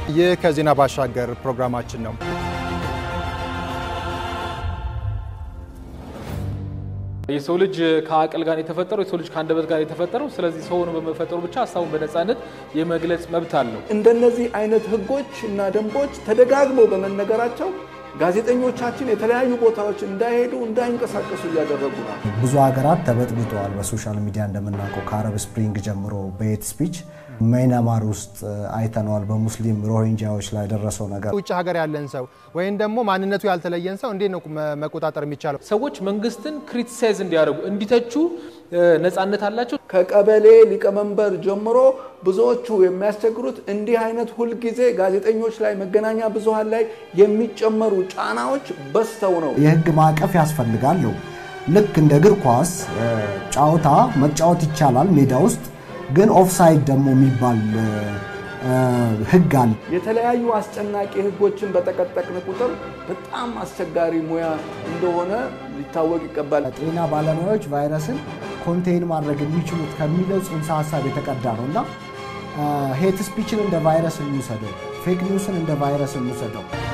ይህ ከዜና ባሻገር ፕሮግራማችን ነው። የሰው ልጅ ከአቅል ጋር የተፈጠረው የሰው ልጅ ከአንደበት ጋር የተፈጠረው። ስለዚህ ሰውን በመፈጠሩ ብቻ ሀሳቡን በነፃነት የመግለጽ መብት አለው። እንደነዚህ አይነት ህጎች እና ደንቦች ተደጋግመው በመነገራቸው ጋዜጠኞቻችን የተለያዩ ቦታዎች እንዳይሄዱ እንዳይንቀሳቀሱ እያደረጉ ነው። ብዙ ሀገራት ተበጥብጠዋል። በሶሻል ሚዲያ እንደምናውቀው ከአረብ ስፕሪንግ ጀምሮ በሄት ስፒች ማይናማር ውስጥ አይተነዋል። በሙስሊም ሮሂንጃዎች ላይ ደረሰው ነገር ውጭ ሀገር ያለን ሰው ወይም ደግሞ ማንነቱ ያልተለየን ሰው እንዴት ነው መቆጣጠር የሚቻለው? ሰዎች መንግስትን ክሪቲሳይዝ እንዲያደርጉ እንዲተቹ ነፃነት አላቸው። ከቀበሌ ሊቀመንበር ጀምሮ ብዙዎቹ የሚያስቸግሩት እንዲህ አይነት ሁልጊዜ ጋዜጠኞች ላይ መገናኛ ብዙሃን ላይ የሚጨመሩ ጫናዎች በዝተው ነው። የህግ ማዕቀፍ ያስፈልጋል ነው። ልክ እንደ እግር ኳስ ጨዋታ መጫወት ይቻላል ሜዳ ውስጥ ግን ኦፍሳይድ ደግሞ የሚባል ህግ አለ። የተለያዩ አስጨናቂ ህጎችን በጠቀጠቅን ቁጥር በጣም አስቸጋሪ ሙያ እንደሆነ ሊታወቅ ይገባል። ጤና ባለሙያዎች ቫይረስን ኮንቴይን ማድረግ የሚችሉት ከሚለው ጽንሰ ሀሳብ የተቀዳ ነው እና ሄት ስፒችን እንደ ቫይረስ እንውሰደው፣ ፌክ ኒውስን እንደ ቫይረስ እንውሰደው።